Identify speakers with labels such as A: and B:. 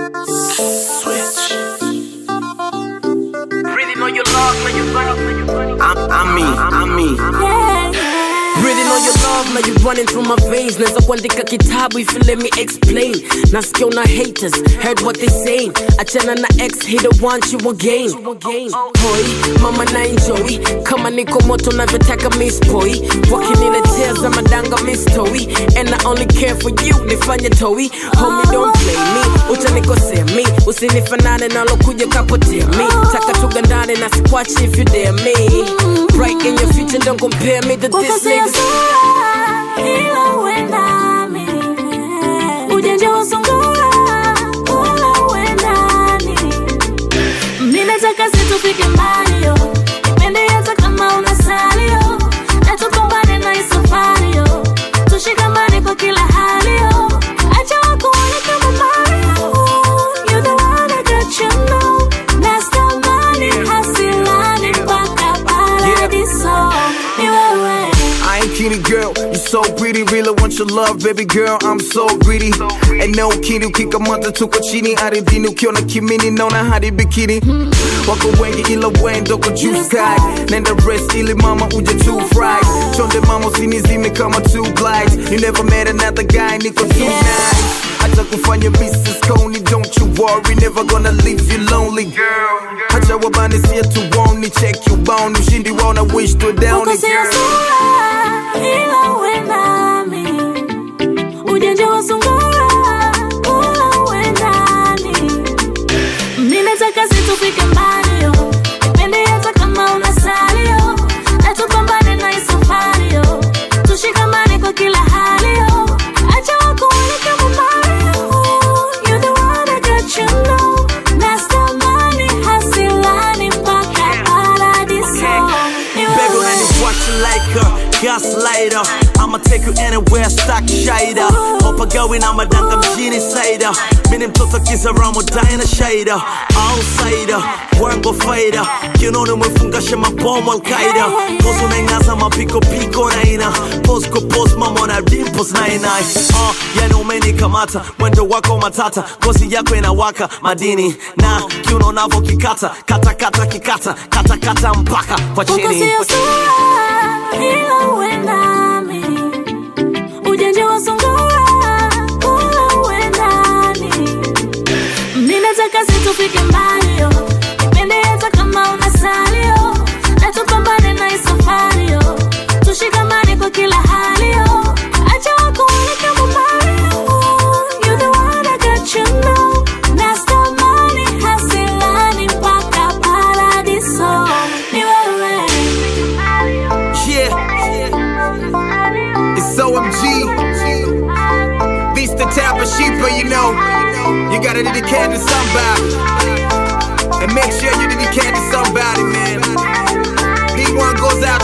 A: Switch. Really know your love, know your funny. I'm, I'm me, I'm me. Really know your love, now you running through my veins. Naweza kuandika kitabu if you let me explain. Nasikia una haters, heard what they saying. Achana na ex, he don't want you again. Hoi, mama na enjoy. Kama niko moto navyotaka miss boy. Wakiniletea za madanga miss toy. And I only care for you, nifanye toi. Homie don't play me, utanikosea me. Usinifanane nalokuja kapotea me. Taka tugandane na squash if you dare me. Bright in your future, don't compare me to this
B: Ukosea
A: nigga.
B: sura, ila uendani. Ujanja wa sungura, ula uendani. Mimi nataka si tufike mbali yo. Nipende hata kama una salio. Na tupambane na hii safari yo. Tushikamane kwa kila hali yo. Acha wakuone kama Mario. You the one I got you know. Nastamani hasilani mpaka paradiso. Ni wewe.
C: I ain't kidding, girl. You so pretty, really want your love, baby girl. I'm so greedy. And no kidding, ukikamata tuko chini ardhini, ukiona kimini naona hadi bikini. Wako wengi ila wendo kwa juu sky. Nenda rest ili mama uje too fried. Chonde mama usinizime kama two glides. You never met another guy, niko too nice. Acha kufanya Mrs. Coney, don't you worry, never gonna leave you lonely, girl. Acha wabane siya tuoni, check you bone, ushindi waona wish to down,
B: Ukosea
C: girl.
B: sura, ila uendani. Ujanja wa sungura, ula uendani. Mimi nataka si tufike mbali yo. Nipende hata kama una salio. Na tupambane na hii safari yo. Tushikamane kwa kila hali yo. Acha wakuone kama Mario. You the one I got you know. Nastamani hasilani mpaka paradiso. Ni
D: Baby,
B: wewe.
D: when you watch you like a gaslighter I'ma take you anywhere, stock shader Hopa going I'm a danga mjini cider Mini mtoto kisa ramo dina shader Outsider, wango fighter Kinoni mwefunga shema bomo al-Qaida Pose unaingaza mapiko piko naina Pose ko pose mama na dimples naina uh, Yani umenikamata, mwendo wako matata Ngozi yako inawaka madini Na kiuno navo kikata, kata kata kikata Kata kata mpaka kwa chini
B: Ukosea sura, ila uendani. Ujanja wa sungura, ula uendani. Mimi nataka si tufike mbali yo. Nipende hata kama una salio. Na tupambane na hii safari yo. Tushikamane kwa kila hali yo. Acha wakuone kama Mario. You the one I got you know. Nastamani hasilani mpaka paradiso. Ni wewe.
C: Yeah, it's OMG. This the type of sheeper, you know. You gotta dedicate to somebody. And make sure you dedicate to somebody, man. Big one goes out